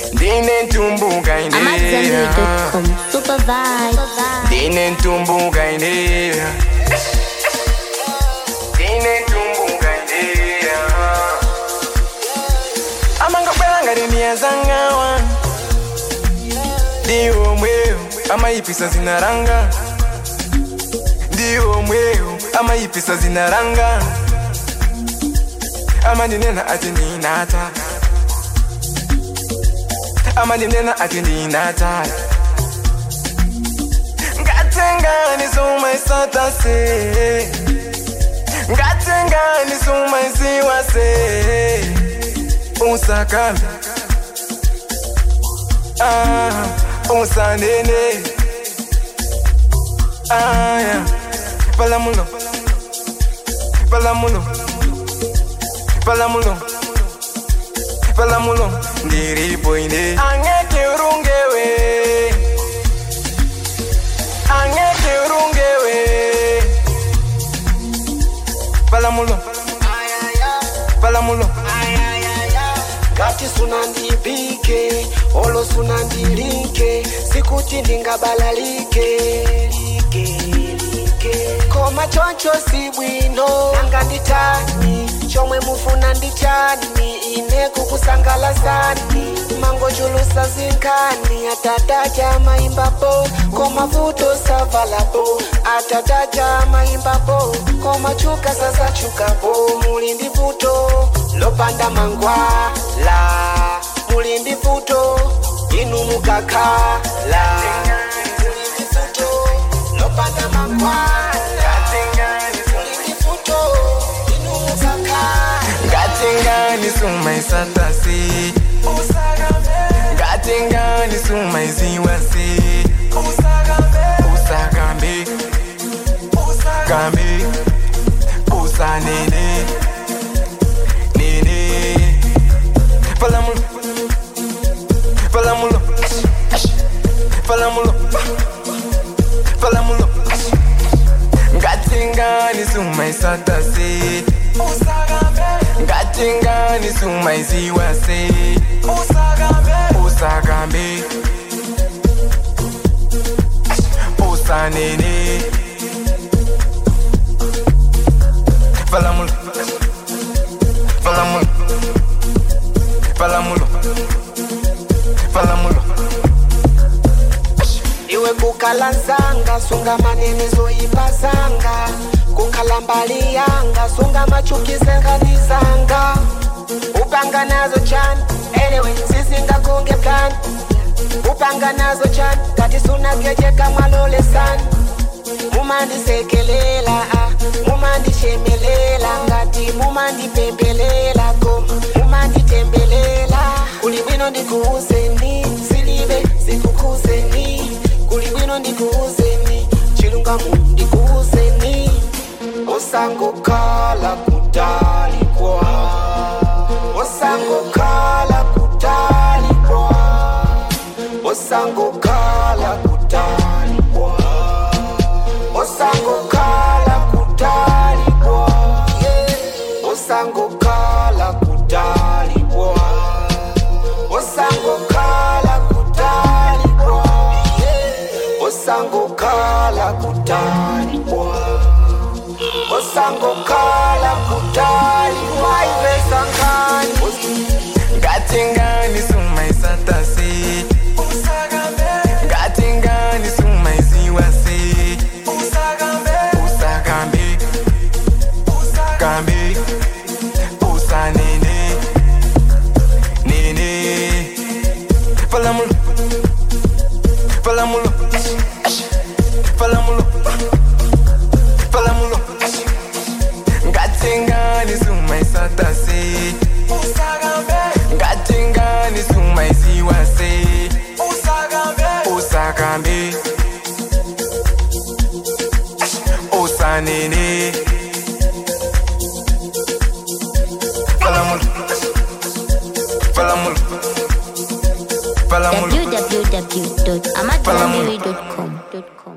ndine ntumbuka ine amadzambi.com super vibe ndine ntumbuka ine ndine ntumbuka ine amangabwela ngati niyazangawa ndiwo mweyo amayipisa zinaranga ndiwo mweyo amayipisa zinaranga amandinena ati ninata amandinena ati ninata ngatengani sumaisatase ngatengani sumaisiwase usakambe ah, usanene ah, yeah. palamulo palamulo palamulo palamulo ndiripo ine angeke urungewe angeke urungewe palamulo palamulo ngati sunandibike olo sunandilike sikuti ndingabalalike like, like. koma choncho si bwino nanga nditani chomwe mufuna ndichani ine kukusangalasani mangochulusa zinkani atataja maimbapo koma vuto savalapo atataja maimbapo koma chuka sasa chukapo muli ndi vuto lopanda mangwala muli ndi vuto inu mukakhala muli ndi vuto lopanda mangwala muli ndi vuto inu mukakhala ngatengani sumaisatase ngatengani sumaiziwase usakambe kambe usanene nene palamulo palamulo palamulo palamulo ngatengani sumaisatase ngatengani sumaiziwase usakambe usanene palamulo palamulo palamulo palamulo iwe kukhala nzanga sunga manene zoyipazanga kukhala mbali yanga sunga machukizenghanizanga upanga nazo chani anyway sizingakunge plan upanga nazo chani kati sunagejeka mwalolesani mumandisekelela ah, mumandishemelela ngati mumandipembelela koma mumanditembelela kuli bwino ndikuuzeni silibe sikukhuzeni kuli bwino ndikuuzeni chilungamo ndikuuzeni osangokhala kutalikwa osangokhala kutalikwa osangokhala kutalikwa osangokhala kutalikwa osangokhala kutalikwa osangokhala kutalikwa osangokhala kutalikwa osangokhala kutalikwa ivesankani ngatengani sumaisatase ngatengani sumaiziwase usakambe kambe usanene nene palamulo palamulo palamulo palamulo ngatengani sumaisatase ngatengani sumaiziwase usakambe usanene palamulo palamulo palamulo www.amadzambi.com